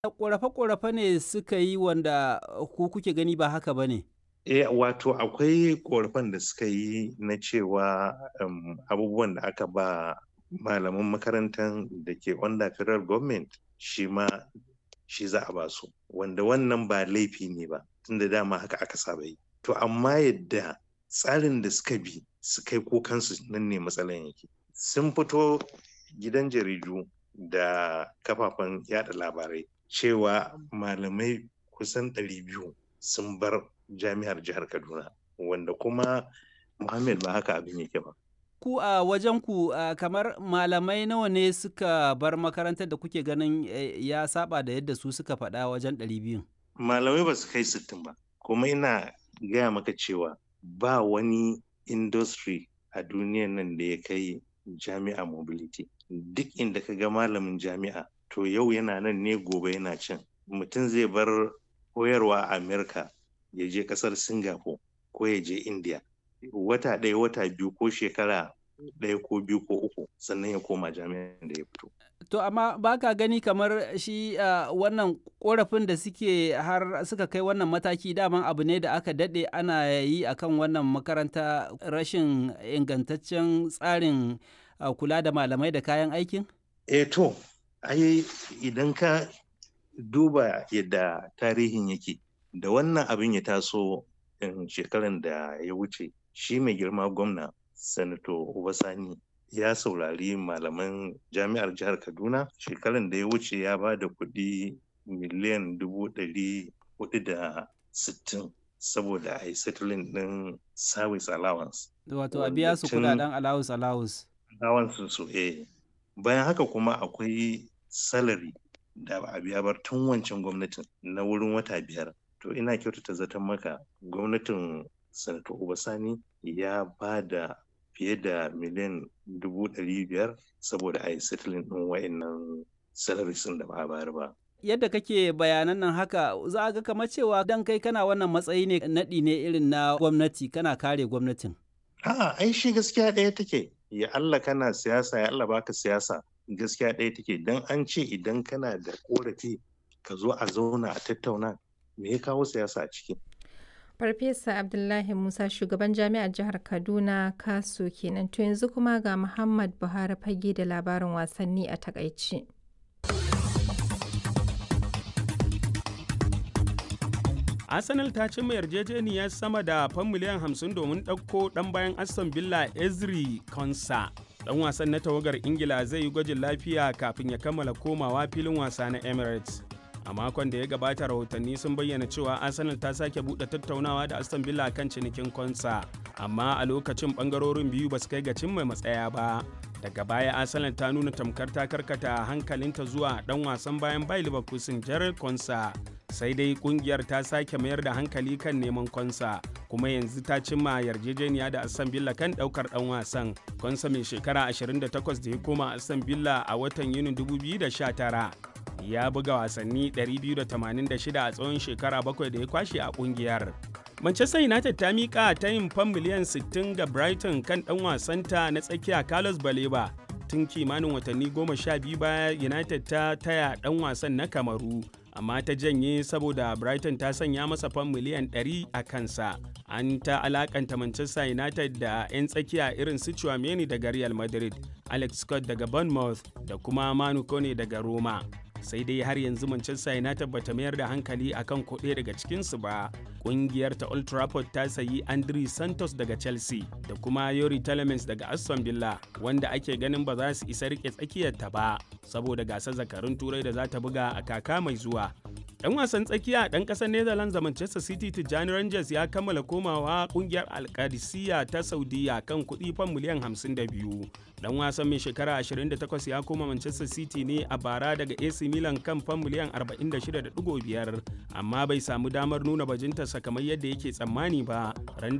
ƙorafe-ƙorafe ne suka yi wanda ku kuke gani ba haka ba ne? Eh, wato akwai ƙorafen da suka yi na cewa um, abubuwan da aka ba malaman makarantar da ke under federal government shi ma shi za a ba su wanda wannan ba laifi ne ba tunda dama haka aka saba yi to amma yadda tsarin da suka bi su kai kukansu nan ne matsalan yake sun fito gidan jaridu da kafafen yada labarai cewa malamai kusan 200 sun bar jami'ar jihar kaduna wanda kuma muhammad ba haka abin yake ba ku a wajen ku kamar malamai nawa ne suka bar makarantar da kuke ganin ya saba da yadda su suka faɗa wajen 200 malamai ba su kai 60 ba kuma ina gaya maka cewa ba wani industry a duniyan nan da ya kai jami'a mobility duk inda ka ga malamin jami'a to yau yana nan ne gobe yana can mutum zai bar koyarwa a america ya je kasar singapore ko ya je india wata ɗaya wata biyu ko shekara ɗaya ko biyu ko uku sannan ya koma jami'an da ya fito To amma ba ka gani kamar shi uh, wannan korafin da suke har suka kai wannan mataki daman abu ne da aka daɗe ana yi akan wannan makaranta rashin ingantaccen tsarin uh, kula da malamai da kayan aikin? E to, ai idan ka duba yadda tarihin yake da wannan abin ya taso shekaran da ya wuce shi mai girma gwamna sanato Obasani ya saurari malaman jami'ar jihar kaduna shekaran da ya wuce ya ba da kuɗi miliyan dubu ɗari hudu da sittin saboda a yi settling ɗin service allowance wato a biya su kudaden allowance allowance allowance su eh bayan haka kuma akwai salary da ba a biya bar tun wancan gwamnatin na wurin wata biyar to ina kyautata zaton maka gwamnatin sanato obasani ya ba da fiye da miliyan dubu ɗari biyar saboda a yi settling ɗin wa'annan salaries da ba a bayar ba. Yadda kake bayanan nan haka za a ga kamar cewa dan kai kana wannan matsayi ne naɗi ne irin na gwamnati kana kare gwamnatin. A'a, ai shi gaskiya ɗaya take. Ya Allah kana siyasa, ya Allah baka siyasa. Gaskiya ɗaya take. Dan an ce idan kana da korafi ka zo a zauna a tattauna me ya kawo siyasa a ciki. Farfesa Abdullahi Musa shugaban jami'ar jihar Kaduna Kaso kenan to yanzu kuma ga Muhammad Buhari fage da labarin wasanni a takaici. Arsenal ta cimma yarjejeniyar sama da fan miliyan 50 domin ɗauko ɗan bayan Aston Villa Ezri Konsa. Ɗan wasan na tawagar Ingila zai yi gwajin lafiya kafin ya kammala komawa filin wasa na Emirates. a makon da ya gabata rahotanni sun bayyana cewa arsenal ta sake buɗe tattaunawa da aston villa kan cinikin konsa amma a lokacin bangarorin biyu ba su kai ga cimma matsaya ba daga baya arsenal ta nuna tamkar ta karkata hankalinta zuwa dan wasan bayan bai leverkusen jared konsa sai dai kungiyar ta sake mayar da hankali kan neman konsa kuma yanzu ta cimma yarjejeniya da aston villa kan daukar dan wasan konsa mai shekara 28 da ya koma aston villa a watan yunin 2019 ya buga wasanni 286 a tsawon shekara bakwai da ya kwashe a kungiyar. Manchester United ta miƙa ta yin fan miliyan 60 ga Brighton kan ɗan wasanta na tsakiya Carlos Baleba. Tun kimanin watanni goma sha biyu baya United ta taya ɗan wasan na Kamaru, amma ta janye saboda Brighton ta sanya masa fan miliyan 100 a kansa. An ta alakanta Manchester United da 'yan tsakiya irin su Chouameni daga Real Madrid, Alex Scott daga Bournemouth da kuma Manu Kone daga Roma. sai dai har yanzu Manchester United bata mayar da hankali akan kuɗe daga cikinsu ba. Ƙungiyar ta Old Trafford ta sayi Andri Santos daga Chelsea da kuma Yori Telemans daga Aston Villa wanda ake ganin ba za su isa rike tsakiyarta ba saboda gasar zakarun turai da za ta buga a kaka mai zuwa. Ɗan wasan tsakiya ɗan ƙasar Netherlands da Manchester City Tijjani Rangers ya kammala komawa ƙungiyar Alkadisiya ta Saudiya kan kuɗi fan miliyan 52. Dan wasan mai shekara 28 ya koma Manchester City ne a bara daga AC Milan kan fan miliyan 46.5 amma bai samu damar nuna bajintarsa kamar yadda yake tsammani ba. Ran